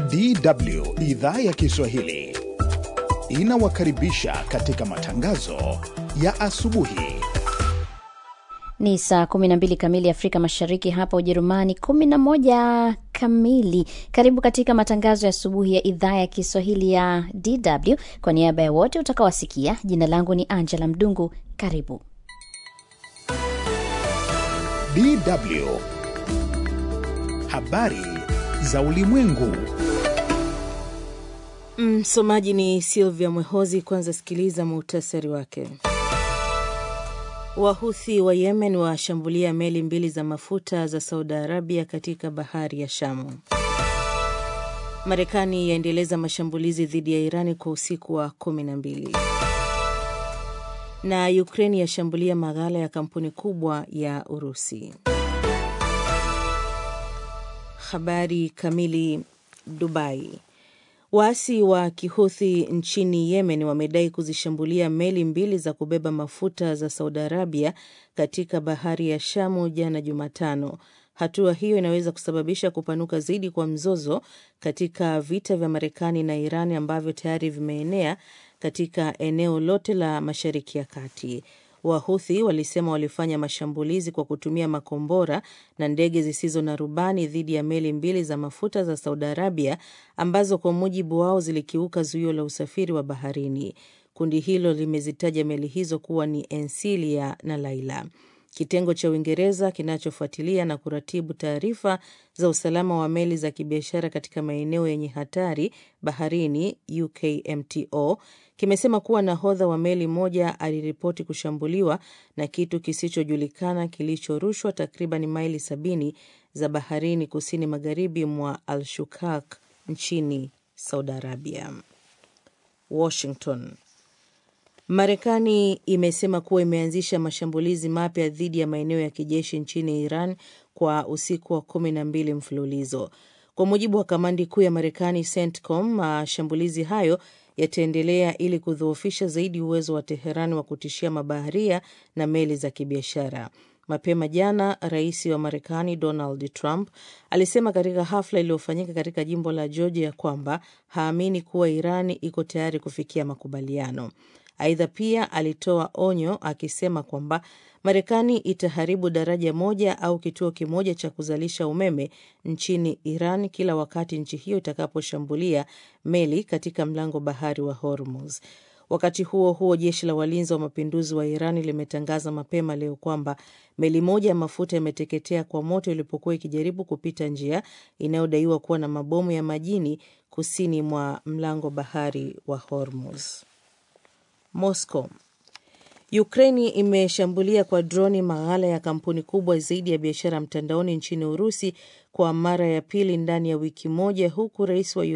DW idhaa ya Kiswahili inawakaribisha katika matangazo ya asubuhi. Ni saa 12 kamili Afrika Mashariki, hapa Ujerumani 11 kamili. Karibu katika matangazo ya asubuhi ya idhaa ya Kiswahili ya DW. Kwa niaba ya wote utakaowasikia, jina langu ni Angela Mdungu. Karibu DW habari za ulimwengu. Msomaji ni Silvia Mwehozi. Kwanza sikiliza muhtasari wake. Wahuthi wa Yemen washambulia meli mbili za mafuta za Saudi Arabia katika bahari ya Shamu. Marekani yaendeleza mashambulizi dhidi ya Irani kwa usiku wa kumi na mbili, na Ukraini yashambulia maghala ya kampuni kubwa ya Urusi. Habari kamili. Dubai. Waasi wa Kihuthi nchini Yemen wamedai kuzishambulia meli mbili za kubeba mafuta za Saudi Arabia katika bahari ya Shamu jana Jumatano. Hatua hiyo inaweza kusababisha kupanuka zaidi kwa mzozo katika vita vya Marekani na Iran ambavyo tayari vimeenea katika eneo lote la Mashariki ya Kati. Wahuthi walisema walifanya mashambulizi kwa kutumia makombora na ndege zisizo na rubani dhidi ya meli mbili za mafuta za Saudi Arabia ambazo kwa mujibu wao zilikiuka zuio la usafiri wa baharini. Kundi hilo limezitaja meli hizo kuwa ni Ensilia na Laila. Kitengo cha Uingereza kinachofuatilia na kuratibu taarifa za usalama wa meli za kibiashara katika maeneo yenye hatari baharini, UKMTO, kimesema kuwa nahodha wa meli moja aliripoti kushambuliwa na kitu kisichojulikana kilichorushwa takriban maili sabini za baharini kusini magharibi mwa Al-Shukak nchini Saudi Arabia. Washington. Marekani imesema kuwa imeanzisha mashambulizi mapya dhidi ya maeneo ya kijeshi nchini Iran kwa usiku wa kumi na mbili mfululizo. Kwa mujibu wa kamandi kuu ya Marekani, CENTCOM, mashambulizi hayo yataendelea ili kudhoofisha zaidi uwezo wa Teherani wa kutishia mabaharia na meli za kibiashara. Mapema jana, rais wa Marekani Donald Trump alisema katika hafla iliyofanyika katika jimbo la Georgia kwamba haamini kuwa Irani iko tayari kufikia makubaliano. Aidha, pia alitoa onyo akisema kwamba Marekani itaharibu daraja moja au kituo kimoja cha kuzalisha umeme nchini Iran kila wakati nchi hiyo itakaposhambulia meli katika mlango bahari wa Hormuz. Wakati huo huo, jeshi la walinzi wa mapinduzi wa Iran limetangaza mapema leo kwamba meli moja ya mafuta imeteketea kwa moto ilipokuwa ikijaribu kupita njia inayodaiwa kuwa na mabomu ya majini kusini mwa mlango bahari wa Hormuz. Moscow. Ukraini imeshambulia kwa droni maghala ya kampuni kubwa zaidi ya biashara mtandaoni nchini Urusi kwa mara ya pili ndani ya wiki moja, huku rais wa